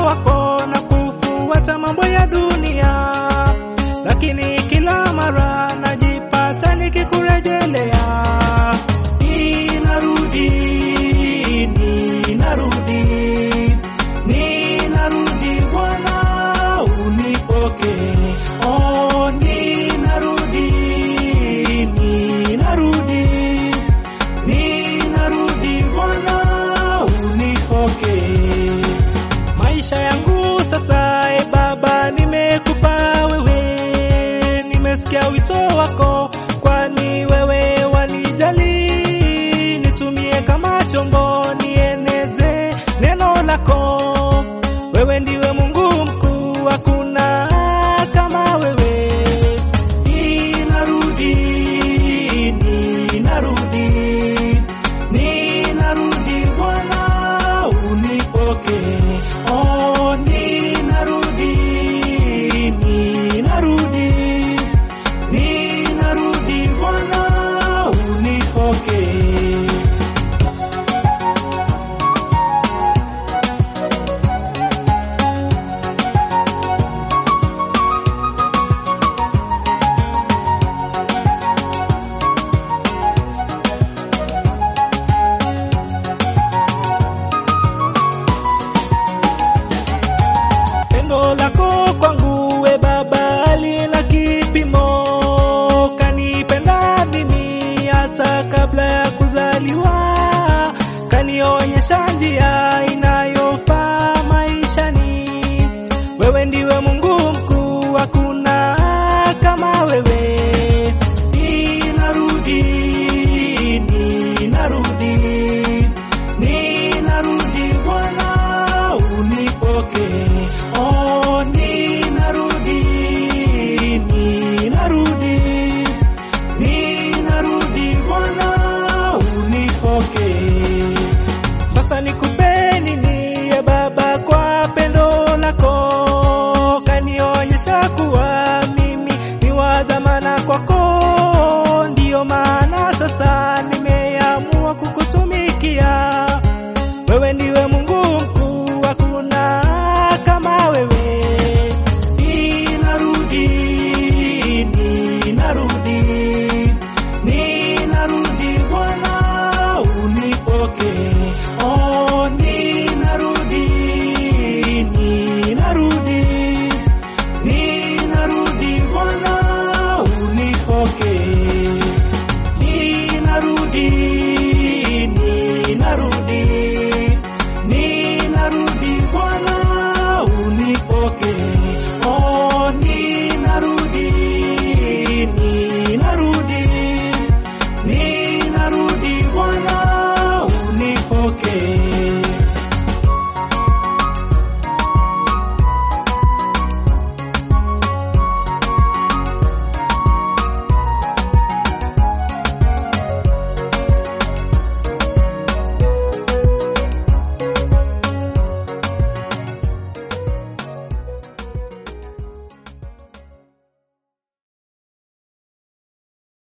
wako na kufuata mambo ya dunia, lakini kila mara najipata nikikurejelea. Ninarudi, ninarudi, ninarudi Bwana unipokee. Oh, ninarudi, ninarudi, ninarudi Bwana unipokee. Maisha yangu sasa, e Baba, nimekupa wewe, nimesikia wito wako, kwani wewe wanijali. Nitumie kama chombo, nieneze neno lako. Wewe ndiwe Mungu mkuu, hakuna kama wewe. Ninarudi, ninarudi, ninarudi Bwana unipokee. Oh, ninarudi, ninarudi, ninarudi Bwana unipokee. Pendo lako kwangu we Baba halina kipimo, kanipenda mimi hata kabla ya kuzaliwa, kanionyesha njia inayofaa maishani. Wewe ndiwe Mungu mkuu, hakuna kama wewe. Ninarudi, ninarudi, ninarudi Bwana unipokee. Oh, ninarudi, ninarudi, ninarudi Bwana unipokee. Sasa nikupe nini ya Baba kwa pendo lako, kanionyesha kuwa mimi ni wa dhamana kwako, ndiyo maana sasa